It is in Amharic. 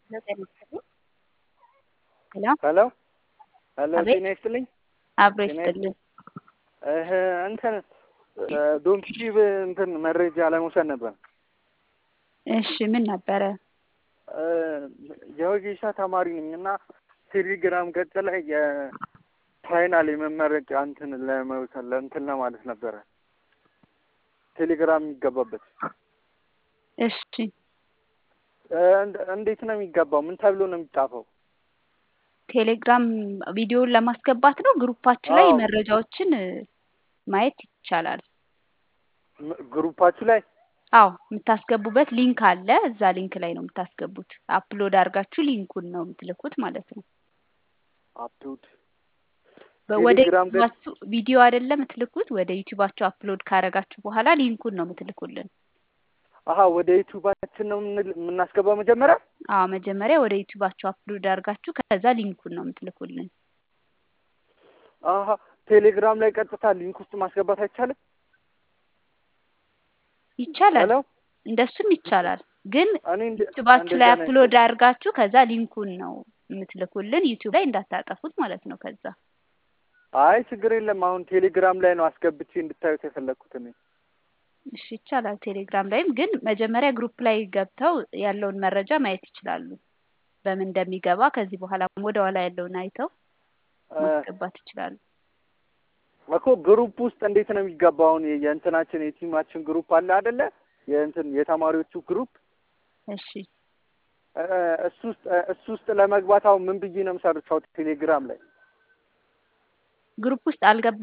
ጤና ይስጥልኝ። ሄሎ ሄሎ ሄሎ አቤት። ጤና ይስጥልኝ። አብሮ ጤና ይስጥልኝ። እህ እንትን ዶንኪቲቭ እንትን መረጃ ለመውሰድ ነበር። እሺ ምን ነበረ? እ የወጌሻ ተማሪ ነኝ እና ቴሌግራም ገጽ ላይ የፋይናል የመመረቂያ እንትን ለመውሰድ ለእንትን ለማለት ነበረ ቴሌግራም የሚገባበት እሺ እ እንደ- እንዴት ነው የሚገባው? ምን ተብሎ ነው የሚጻፈው? ቴሌግራም ቪዲዮውን ለማስገባት ነው። ግሩፓችን ላይ አዎ። መረጃዎችን እ፣ ማየት ይቻላል። ም- ግሩፓችሁ ላይ አዎ የምታስገቡበት ሊንክ አለ። እዛ ሊንክ ላይ ነው የምታስገቡት። አፕሎድ አድርጋችሁ ሊንኩን ነው የምትልኩት ማለት ነው። አፕሎድ በ- ወደ ቴሌግራም ገጽ ዩቲዩባችሁ ቪዲዮ አይደለም የምትልኩት። ወደ ዩቲዩባችሁ አፕሎድ ካረጋችሁ በኋላ ሊንኩን ነው የምትልኩልን። አሀ ወደ ዩቲዩባችን ነው የምንል- የምናስገባው መጀመሪያ አዎ መጀመሪያ ወደ ዩቲዩባችሁ አፕሎድ አድርጋችሁ ከዛ ሊንኩን ነው የምትልኩልን። አሀ ቴሌግራም ላይ ቀጥታ ሊንክ ውስጥ ማስገባት አይቻልም? ይቻላል፣ ሄሎ እንደሱም ይቻላል። ግን እኔ እንደ- ዩቲዩባችሁ እንደዛ ላይ ነው አፕሎድ አድርጋችሁ ከዛ ሊንኩን ነው የምትልኩልን። ዩቲዩብ ላይ እንዳታጠፉት ማለት ነው። ከዛ አይ ችግር የለም። አሁን ቴሌግራም ላይ ነው አስገብቼ እንድታዩት የፈለግኩት እኔ። እሺ ይቻላል። ቴሌግራም ላይም ግን መጀመሪያ ግሩፕ ላይ ገብተው ያለውን መረጃ ማየት ይችላሉ። በምን እንደሚገባ ከዚህ በኋላ ወደ ኋላ ያለውን አይተው እ፣ ማስገባት ይችላሉ። እኮ ግሩፕ ውስጥ እንዴት ነው የሚገባው? አሁን የ- የእንትናችን የቲማችን ግሩፕ አለ አይደለ? የእንትን የተማሪዎቹ ግሩፕ እሺ እ፣ እሱ ውስጥ እ፣ እሱ ውስጥ ለመግባት አሁን ምን ብዬ ነው የምሰርቻው ቴሌግራም ላይ? ግሩፕ ውስጥ አልገባ